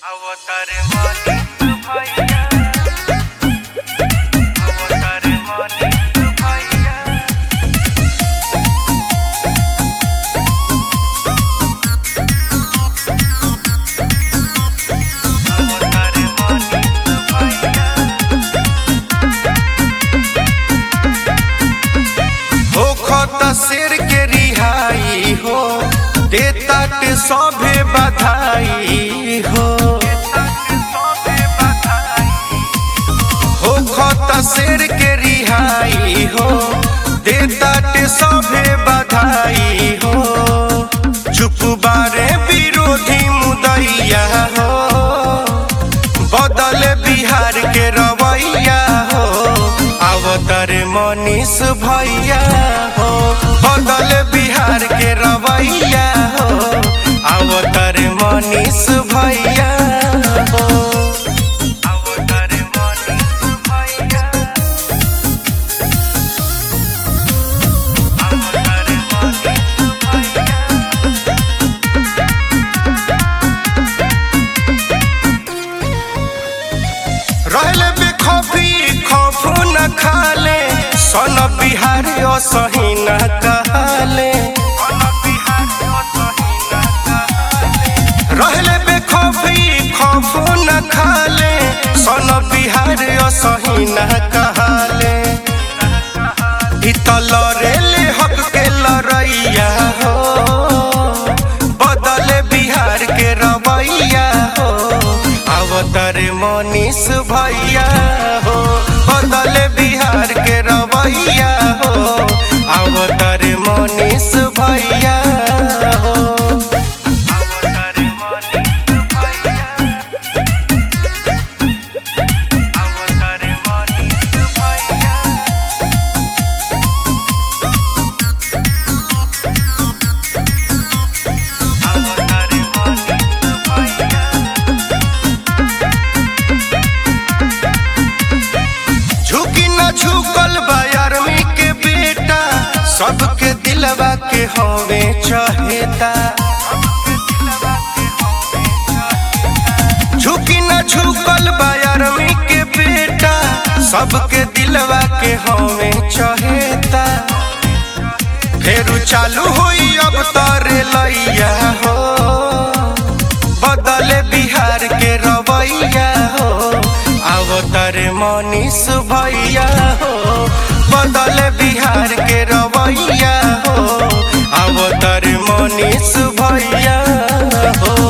अवतार मानिक भैया अवतार मानिक भैया अवतार मानिक भैया हो खत शेर के रिहाई हो देता के सभे बधाई हो हो खत शेर के रिहाई हो देता के सभे बधाई हो चुप बारे विरोधी मुदैया हो बदल बिहार के रवैया हो अवतर मनीष भैया हो बदल बिहार के रवैया हो अवतर मनीष भैया हो अवतार मानिक भैया अवतार मानिक भैया रहले बेखौफी खौफ न खाले सन बिहार असही न कहले रहले बेखौफी खौफ न खाले सन बिहार असही न कहले इतल रेले हक के लड़ैया हो बदल बिहार के रवैया हो अवतर मनीष भैया हो बदल बिहार के रवैया हो अवतर मनीष भैया हो अवतार मानिक भैया अवतार मानिक भैया अवतार मानिक भैया झुकी न झुकल बा आर्मी के बेटा सबके दिलवा के हवे चहेता झुकी न झुकल बा आर्मी के बेटा सबके दिलवा के हवे चहेता फेरू चालू होई अब तारे लैया हो बदले बिहार के रवैया हो अवतर मनीष भैया हो बदले बिहार के रवैया हो अवतर मनीष भैया हो